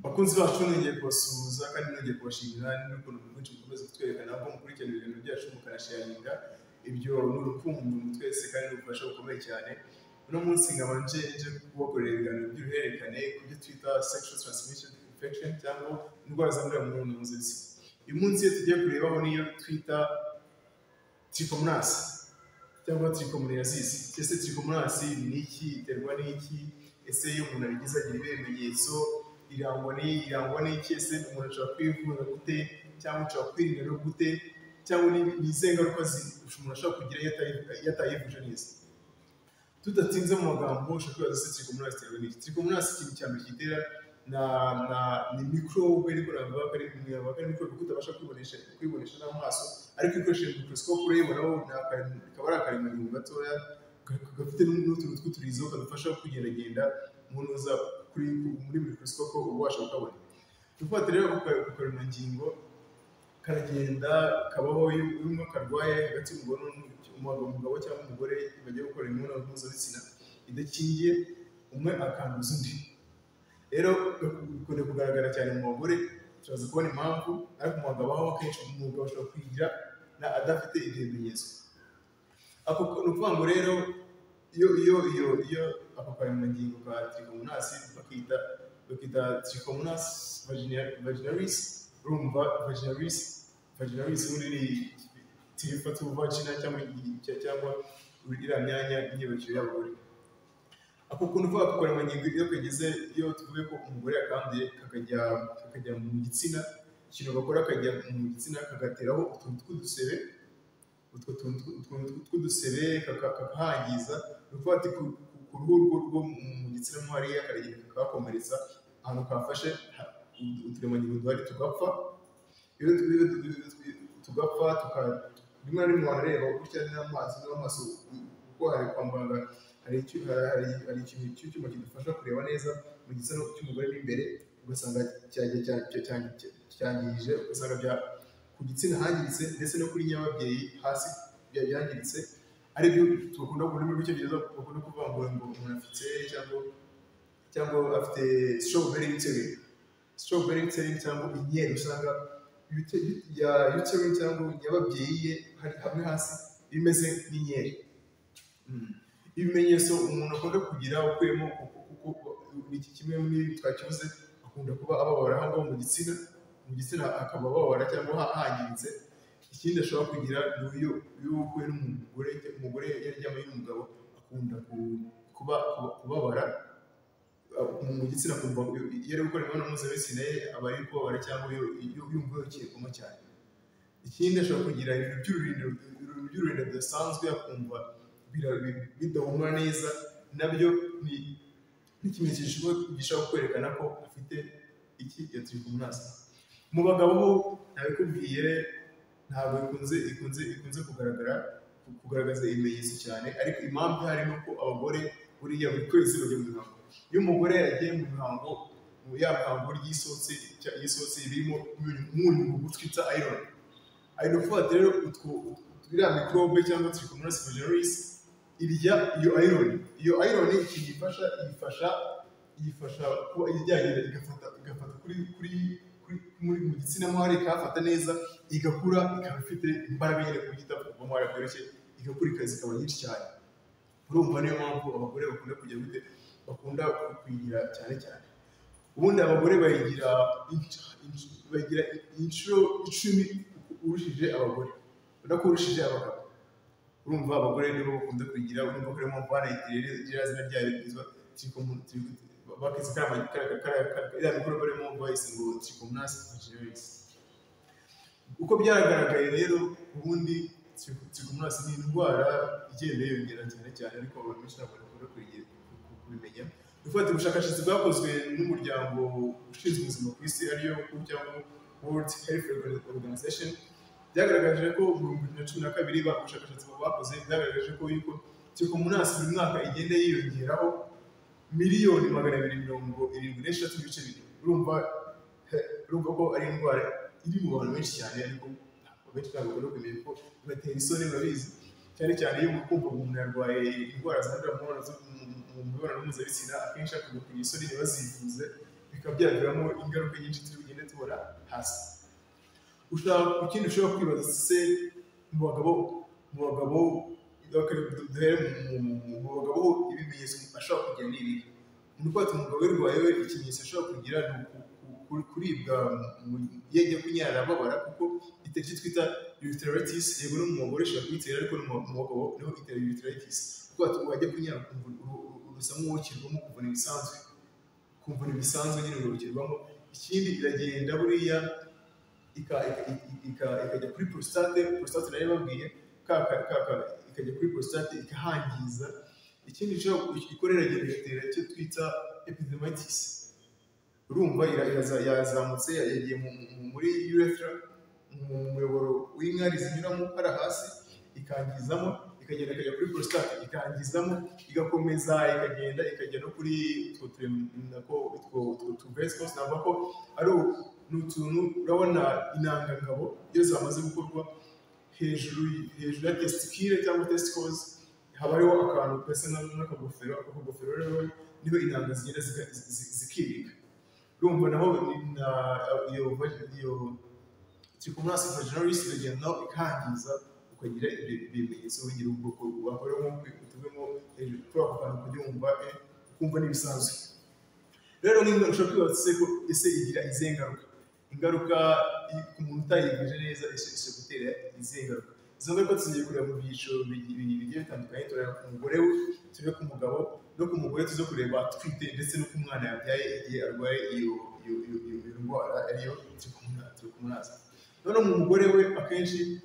bakunzi bacu nongeye kubasuhuza kandi nongeye kubashimira n'ukuntu mwinshi mukomeza kutwerekana ko mukurikirana ibintu byacu mukanasharinga ibyo ni urukundo twese kandi n'ubufasha bukomeye cyane uno munsi nkaba nje nje kubakorera ibiganiro by'uruhererekane ku byo twita sexual transmission infection cyangwa indwara zandurira mu mibonano mpuzabitsina uyu munsi iyo tugiye kurebaho niyo twita trichomonas cyangwa trichomoniasis ese trichomonas ni iki iterwa n'iki ese iyo umuntu abigize agira ibihe bimenyetso irangwa n'iyi irangwa n'iki ese umuntu ashobora kwivura gute cyangwa ashobora kwirinda no gute cyangwa ni izihe ngaruka umuntu ashobora kugira iyo atayivuje neza tudatinze mu magambo ushobora kwibaza se trichomonas iterwa n'iki trichomonas ikintu cya mbere gitera na na ni mikorobe ariko navuga ko ari navuga ko ari mikorobe kuko utabasha kwibonesha kwibonesha n'amaso ariko ukoresheje mikorosikope urebonaho ni akantu kaba ari akaremajambo gatoya gafite n'utuntu tw'uturizo kadufasha kugendagenda umuntu uza kuri muri mikorosikope uba ubasha kukabona dufata rero ku karemangingo karagenda kabaho iyo umwe karwaye hagati umugabo cyangwa umugore bagiye gukora imibonano mpuzabitsina idakingiye umwe akanduza undi rero bikunze kugaragara cyane mu bagore turaza kubona impamvu ariko mu bagabo aho akenshi umugabo ashobora kuyigira adafite ibyo bimenyetso ako ni ukuvuga ngo rero iyo iyo iyo iyo ako karemangingo ka trichomonasi bakita bakita trichomonas vaginalis urumva vaginalis vaginalis ubundi ni tirifa tu vagina cyangwa cyangwa iriya myanya y'imyibukiro y'abagore ako kuntu uvuga ko karemangingo iyo kageze iyo tuvuge ko umugore yakanduye kakajya kakajya mu gitsina ikintu bakora kajya mu gitsina kagateraho utuntu tw'udusebe utwo tuntu tw'udusebe kakahangiza ni ukuvuga ati ku ruhu rwo mu gitsina mo hariya karagenda kakahakomeretsa ahantu kafashe uturemangingo duhari tugapfa iyo tugapfa rimwe na rimwe warareba gutya n'amazi n'amaso kuko hari kwa muganga hari ikintu cy'icyuma kidufasha kureba neza mu gitsina cy'umugore n'imbere ugasanga cyangirije ugasanga bya ku gitsina hangiritse ndetse no kuri nyababyeyi hasi byangiritse aribyo tugakunda mu rurimi rw'icyongereza bakunda kuvuga ngo umuntu afite cyangwa cyangwa afite strawberry uterine strawberry uterine cyangwa inkeri usanga ya uterine cyangwa nyababyeyi ye hari hamwe hasi bimeze nk'inkeri ibimenyetso umuntu akunda kugira ukuyemo kuko iki kimwe muri twakibuze akunda kuba ababara aho ngaho mu gitsina mu gitsina akaba ababara cyangwa hangiritse ikindi ashobora kugira ni uyu ukuye n'umugore umugore yaryamye n'umugabo akunda kuba kubabara mu gitsina kumva iyo ari gukora imibonano mpuzabitsina ye aba ari kubabara cyangwa yumva yokekwamo cyane ikindi ashobora kugira ibintu by'ururindiro bidasanzwe akumva bidahumura neza nabyo ni ikimenyetso gishobora kwerekana ko afite iki ya trichomonas mu bagabo bo ntabikubwiye ntabwo ikunze ikunze ikunze kugaragara kugaragaza ibimenyetso cyane ariko impamvu hari ni uko abagore buriya buri kwezi bajya mu mihango iyo umugore yagiye mu mihango ya mihango ry'isosi y'isosi birimo umunyu mugufi twita iron ari gufata rero utwo iriya mikorobe cyangwa trichomonas vaginalis irya iyo iron iyo iron ikintu ifasha ifasha ifasha kuba ijyagenda igafata igafata kuri kuri muri mu gitsina mwari ikahafata neza igakura ikaba ifite imbaraga nyine ku gita kuva mwari byoroshye igakura ikaza ikaba nyinshi cyane urumva niyo mpamvu abagore bakunda kujya gute bakunda kuyigira cyane cyane ubundi abagore bayigira bayigira inshuro icumi urushije abagore urabona ko urushije abagabo urumva abagore nibo bakunda kuyigira urumva ko ariyo mpamvu banayitiriye iriya zina ryayo rizwa bakizi kariya mikoro barimo bahise ngo trichomonas vaginalis uko byaragaragaye rero ubundi trichomonas ni indwara igenda yiyongera cyane cyane ariko abantu benshi ntabwo bakunda kubimenya dufata ubushakashatsi bwakozwe n'umuryango ushinzwe ubuzima ku isi ariyo cyangwa world health organization byagaragaje ko mu bihumbi na cumi na kabiri ubushakashatsi bakoze byagaragaje ko yuko trichomonas buri mwaka igenda yiyongeraho miliyoni magana abiri mirongo irindwi n'eshatu n'ibice bibiri urumva urumva ko ari indwara iri mu bantu benshi cyane ariko benshi ntabwo bakunda kumenya ko ibatera isoni murabizi cyane cyane iyo kumva umuntu yarwaye indwara zandurira mu mibonano mpuzabitsina akenshi akunda kugira isoni ntibazivuze bikaba byaviramo ingaruka nyinshi turi bugende tubona hasi ushobora ikindi ushobora kwibaza se mu bagabo mu bagabo duhere mu bagabo ibimenyetso ashobora kugira ni ibihe umuntu ufata umugabo wirwaye ikimenyetso ashobora kugira ni kuribwa iyo agiye kunyara arababara kuko iteriki twita uriteratis yego no mu mugore ushobora kuyitera ariko no mu bagabo niho itera uriteratis kuko watuba wajya kunyara urusa nk'uwukirwamo kuvuna ibisanzwe kuvuna ibisanzwe nyine urukirwamo ikindi iragenda buriya ikajya kuri prostate prostate nayo babwiye ikajya kuri prostate ikahangiza ikindi ikorera igatera icyo twita epidermitis urumva yazamutse yagiye muri urethra mu muyoboro w'inkari zinyuramo hariya hasi ikangizamo ikagenda ikajya kuri prostate ikangizamo igakomeza ikagenda ikajya no kuri utwo turemako utwo tuvesicles navuga ko ari utuntu urabona intangangabo iyo zamaze gukorwa hejuru hejuru ya tesitikire cyangwa tesicles haba hariho akantu gasa nk'akagofero ako kagofero rero niho intanga zigenda zikirika urumva naho iyo trichomoniasi vaginalis iragenda naho ikangiza ukagira ibimenyetso bigira ubwoko wakora nko kutuvemo hejuru kuri ako kantu kugira ngo ukumva n'ibisanzwe rero nk'ibyo ushobora kwibaza se ko ese igira izihe ngaruka ingaruka ku muntu utayigurije neza ishobora gutera izihe ngaruka izo ngaruka tugiye kureba mu byiciro bigiye bitandukanye tureba ku mugore we turebe ku mugabo no ku mugore tuze kureba atwite ndetse no ku mwana yabyaye igihe arwaye iyo ndwara ariyo trikomunazi noneho mu mugore we akenshi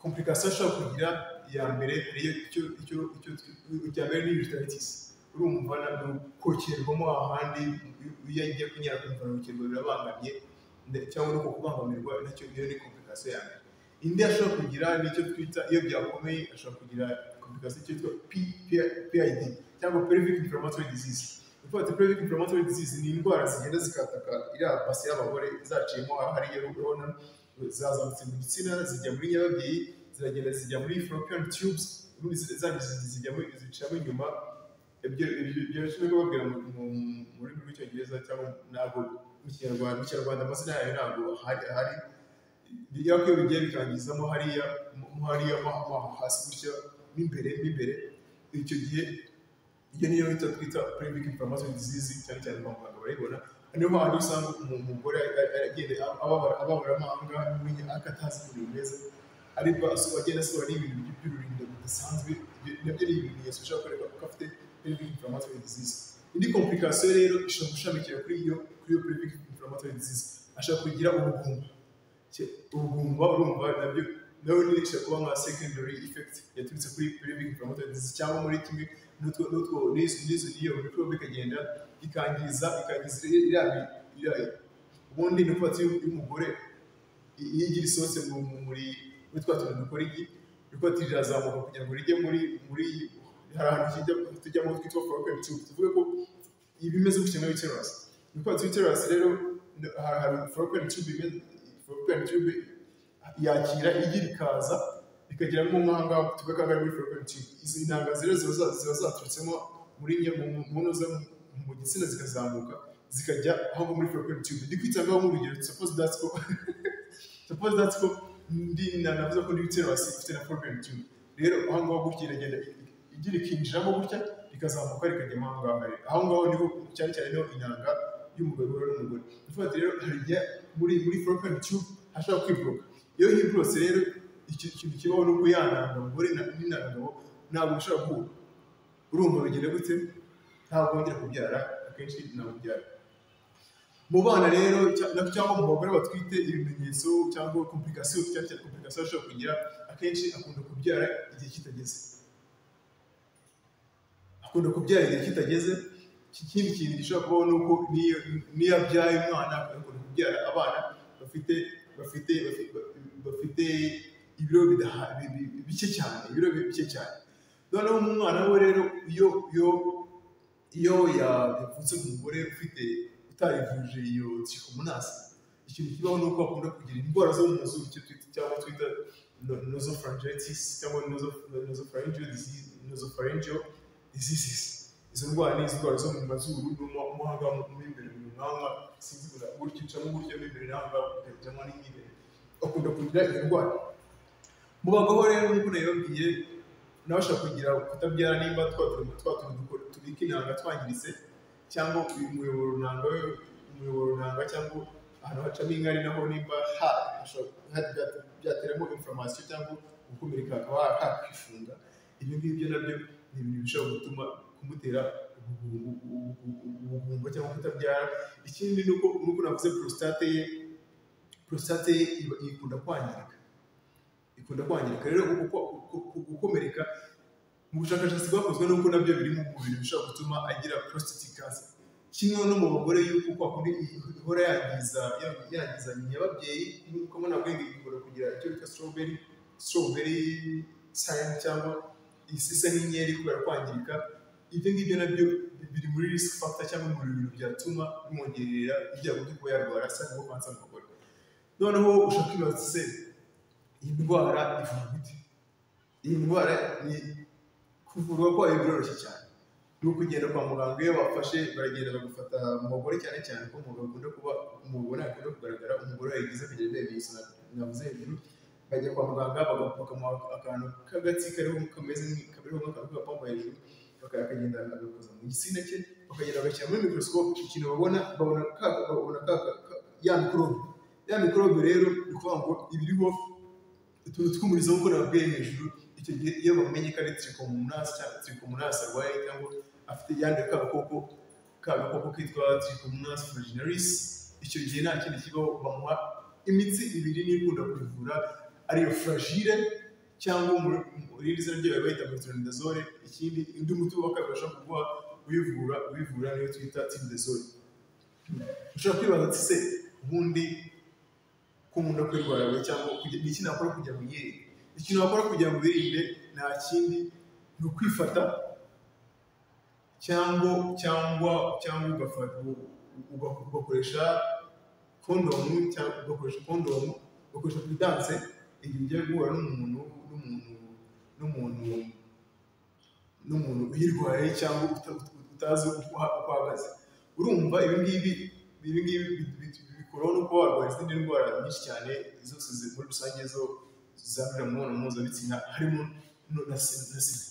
komplikasiyo ashobora kugira iya mbere ariyo icya mbere ni uritayitisi urumva ni ukokerwamo ahandi iyo agiye kunyara kumva urukirwa birabangamiye cyangwa no kubangamirwa nacyo iyo ni komplikasiyo ya mbere indi ashobora kugira nicyo twita iyo byakomeye ashobora kugira komplikasiyo cyitwa PID cyangwa pelvic inflammatory disease ufata pelvic inflammatory disease ni indwara zigenda zikataka iriya pasi y'abagore zaciyemo hariya urabona zazamutse mu gitsina zijya muri nyababyeyi ziragenda zijya muri fallopian tubes ubundi zijya muri zicamo inyuma ibyo bishobora kubabwira mu rurimi rw'icyongereza cyangwa ntabwo mu kinyarwanda mu kinyarwanda amazina yayo ntabwo hari ahari yako iyo bigiye bikangizamo hariya hariya hasi gutya mo imbere mo imbere icyo gihe iyo niyo bita twita pelvic inflammatory disease cyane cyane kwa muganga barayibona niyo mpamvu usanga umugore agenda ababara amahanga akatazi ibintu neza ariko agenda asohora n'ibintu by'ururinda bidasanzwe nabyo ni ibimenyetso ushobora kureba kuko afite pelvic inflammatory disease indi komplikasiyo rero ishobora gushamikira kuri iyo kuri iyo pelvic inflammatory disease ashobora kugira ubugumba ubugumba urumva nabyo nawe nyine ishobora kuba nka secondary effect yaturutse kuri pelvic inflammatory disease cyangwa muri kimwe n'utwo n'utwo n'izo n'izo n'iyo mikorobe ikagenda ikangiza ikangiza iriya iriya ubundi ni ukuvuga y'umugore iyo igira isohotse muri muri twa tuntu dukora igi riko rirazamuka kugira ngo rijye muri muri hari ahantu tujyamo twitwa foropen tube tuvuge ko ibimeze gutya nka uterus ni ukuvuga ati uterus rero hari foropen tube foropen tube yakira igi rikaza rikagira nk'umuhanga tuvuga ko ari muri foropen tube izi ntanga rero ziba zaturutsemo muri nyamunoza mu gitsina zikazamuka zikajya aho muri foropen tube ndi kwitabwaho nk'urugero suppose that's ko suppose that's ko ndi navuze ko ndi uterus ifite na foropen tube rero aho ngaho gutya iragenda igi rikinjiramo gutya rikazamuka rikajya mo aho ngaho aho ngaho niho cyane cyane niho inanga y'umugabo n'umugore dufate rero harya muri muri foropen tube hashobora kwiboroka iyo hiborotse rero ikintu kibaho n'ubwo yananga umugore n'inangabo ntabwo ushobora guhura urumva bigenda gute ntabwo wongera kubyara akenshi ntabwo ubyara mu bana rero cyangwa mu bagore batwite ibimenyetso cyangwa komplikasiyo cyane cyane komplikasiyo ashobora kugira akenshi akunda kubyara igihe kitageze akunda kubyara igihe kitageze ikindi kintu gishobora kubaho ni uko n'iyo abyaye umwana akunda kubyara abana bafite bafite bafite ibiro bike cyane ibiro bike cyane noneho umwana we rero iyo iyo iyo yavutse ku mugore ufite utarivuje iyo trikomonasi ikintu kibaho ni uko akunda kugira indwara zo mu mazuru cyangwa twita nozopharyngitis cyangwa nozopharyngeal disease nozopharyngeal diseases izo ndwara ni indwara zo mu mazuru no mu hanga mu imbere mu ruhanga sinzi gusa uburyo ucamo uburyo mo imbere nanga ukajyamo n'imbere akunda kugira iyo ndwara mu bagabo rero nk'uko nabibabwiye nabasha kugira kutabyara nimba twa turimo twa tuntu tubika intanga twangiritse cyangwa umuyoboro runanga umuyoboro runanga cyangwa ahantu hacamo inkari naho nimba ha hashobora byateramo information cyangwa gukomereka hakaba hakwifunga ibyo ngibyo nabyo ni ibintu bishobora gutuma kumutera ubugumba cyangwa kutabyara ikindi ni uko nk'uko navuze prostate ye prostate ye iba- ikunda kwangirika ikunda kwangirika rero uko gukomereka mu bushakashatsi bwakozwe nuko nabyo biri mu bintu bishobora gutuma agira prostate cancer kimwe no mu bagore yuko kwa kundi ihora yangiza yangiza nyina y'ababyeyi nk'uko mubona bwenge ikunda kugira icyo bita strawberry strawberry sign cyangwa isisa n'inkeri kubera kwangirika ibyo ngibyo nabyo biri muri risk factor cyangwa mu bintu byatuma bimwongerera ibyago byo kuba yarwara cyangwa kansa mu bagore noneho ushaka kwibaza se iyi ndwara ivurwa ite iyi ndwara ni kuvurwa kwayo biroroshye cyane ni ukugenda kwa muganga iyo bafashe baragenda bagufata mu bagore cyane cyane ko umugabo akunda kuba umugore akunda kugaragara umugore yagize kugira ibyo bimenyetso na- navuze hejuru bajya kwa muganga baga- bakamuha akantu k'agatsi kariho kameze nk'i- kameze nk'akantu k'agapamba hejuru baka- akagenda agakoza mu gitsina cye bakagenda bagashyira muri microscope ikintu babona babona ka babona ka ka- ka- ya microbe ya microbe rero ni ukuvuga ngo ibiriho utuntu tw'umurizo nk'uko nababwiye hejuru icyo gihe iyo bamenye ko ari trichomonas cyangwa trichomonas arwaye cyangwa afite yandi kabakoko kabakoko kitwa trichomonas vaginalis icyo gihe nta kindi kibaho bamuha imitsi ibiri n'ikunda kuyivura ariyo fragile cyangwa mu- mu rindi zina ryayo bayita metronidazole ikindi undi muti bakabasha kuguha uyivura uyivura niyo twita tindazole ushobora kwibaza ati se ubundi ko nkunda kwirwara we cyangwa kugira- ni iki nakora kugira ngo yirinde ikintu wakora kugira ngo wirinde nta kindi ni ukwifata cyangwa cyangwa cyangwa ugafata u- uga- ugakoresha kondomu cyangwa ugakoresha kondomu ugakoresha puridanse igihe ugiye guhura n'umuntu n'umuntu n'umuntu n'umuntu uyirwaye cyangwa uta- utazi uko uha- uko ahagaze urumva ibi ngibi ibi ngibi bi- bi- bikuraho no kuba warwara izindi ndwara nyinshi cyane zose zi- muri rusange zo zandurira mu mibonano mpuzabitsina harimo no- na si- na sida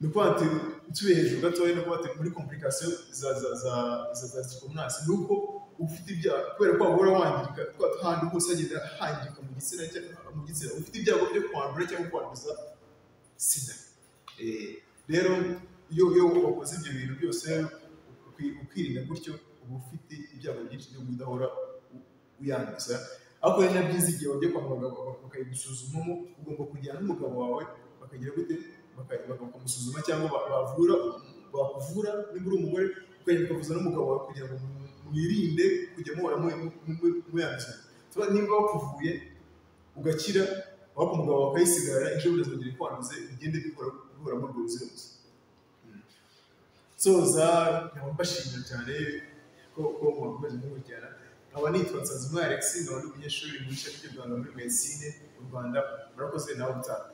ni ukuvuga ati nsubiye hejuru gatoya ni ukuvuga ati muri komplikasiyo za za za za za sikomasi ni uko uba ufite ibyago kubera ko wahora wangirika twa tuhandi hose hagenda hangirika mu gitsina cyangwa mu gitsina uba ufite ibyago byo kwandura cyangwa kwanduza sida Eh, rero iyo iyo wakoze ibyo bintu byose ukwi- ukirinda gutyo uba ufite ibyago byinshi byo kudahora u- uyanduza ariko rero na byiza igihe wajya kwa muganga baka- bakayigusuzumamo ugomba kujyana n'umugabo wawe bakagira gute Baka- bakamusuzuma cyangwa ba- bavura bakuvura niba uri umugore ukagenda ukavuza n'umugabo wawe kugira ngo mu- mwirinde kujya muhora mu- mu- mu- muyanduza Tuba- niba bakuvuye ugakira waba umugabo wawe akayisigara ejo bundi azongera ikwanduze bigende bikora guhora muri urwo ruzirabuze nsoza nkaba mbashimira cyane ko ko mwakomeje gukurikirana nkaba nitwa Nsanzimana Alex nkaba ndi umunyeshuri mu ishami ry'u Rwanda muri medicine mu Rwanda murakoze nawe utaha